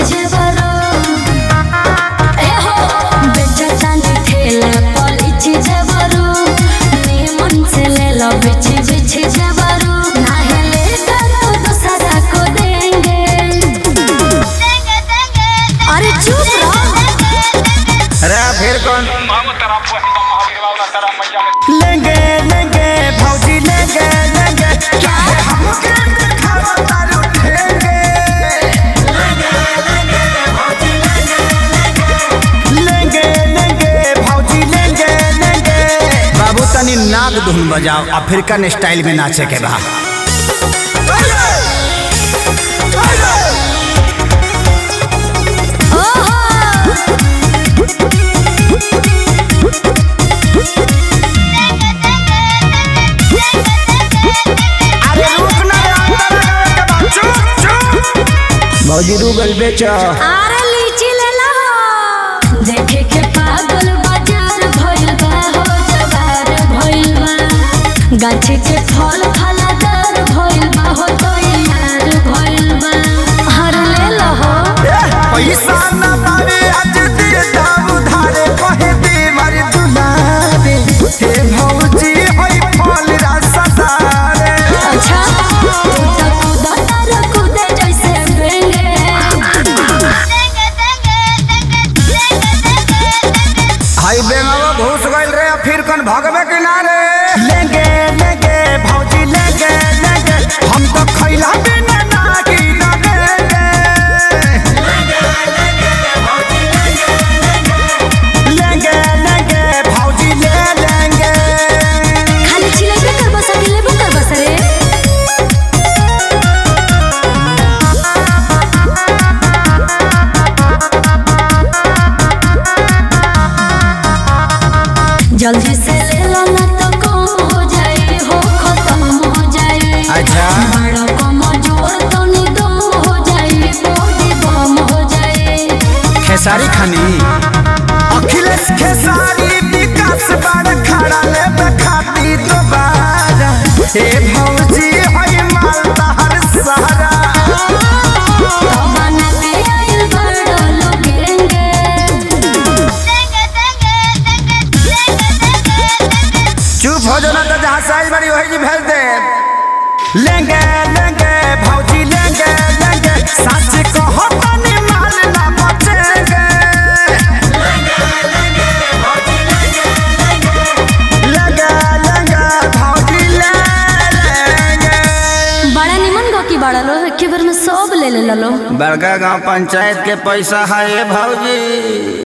जेवरो ए हो बेचतानी ठेला पलिची जेवरो निमन से ले लो बिछी बिछी जेवरो नाहले तो दूसरा को देंगे अरे चुप रहो अरे फिर कौन लेंगे लेंगे भौजी लेंगे लेंगे चाहे हमके दिखावा तारू ठेंगे लेंगे लेंगे भौजी लेंगे लेंगे बाबू तनी नाग धुन बजाओ अफ्रीकन स्टाइल में नाचे के बा अरे रुक ना रे, अंदर आवे के बा। चुप चुप भौजी रूगल बेचो आरे लीची ले लो देखे के पागल बाजार भइल बा हो जवार भइल बा गाछी के फल फलादार भइल बा हो तो यार भइल बा हर ले लो हो पैसा न पावे आज दे दाम उधारे कहे दे मारे दुलारे हे भौजी होई फल रसदारे अच्छा तू तो कूदा तार कूदे जैसे बेंगे हाई बेंगावा घुस गइल रे अफ्रीकन भगवे किनारे लेंगे लेंगे भौजी लेंगे लेंगे हम तो खैला बिना नागी लगेंगे लेंगे लेंगे भौजी ले लेंगे खाली चिलेबे कर बस अकेले कर बस रे जल्दी से ले लो ना तो कम हो जाए हो खत्म हो जाए अच्छा बड़ा कम जोर तो निदम हो जाए बॉडी बम हो जाए खेसारी खानी अखिलेश खेसारी विकास बड़ खड़ा ले बखाती दोबारा हे भौजी होई मालदा हर सहारा तो बना के आइल बड़ा लोगेंगे चुप हो जाना तो जहाँ साइज बड़ी वही जी भेज दे लेंगे लेंगे भौजी लेंगे लेंगे सच कहो तनी माल ना बचेंगे लेंगे लेंगे भौजी ले लेंगे बड़ा निमन गो की बड़ा लो एके बार में सब ले ले लो बड़का गांव पंचायत के पैसा है भौजी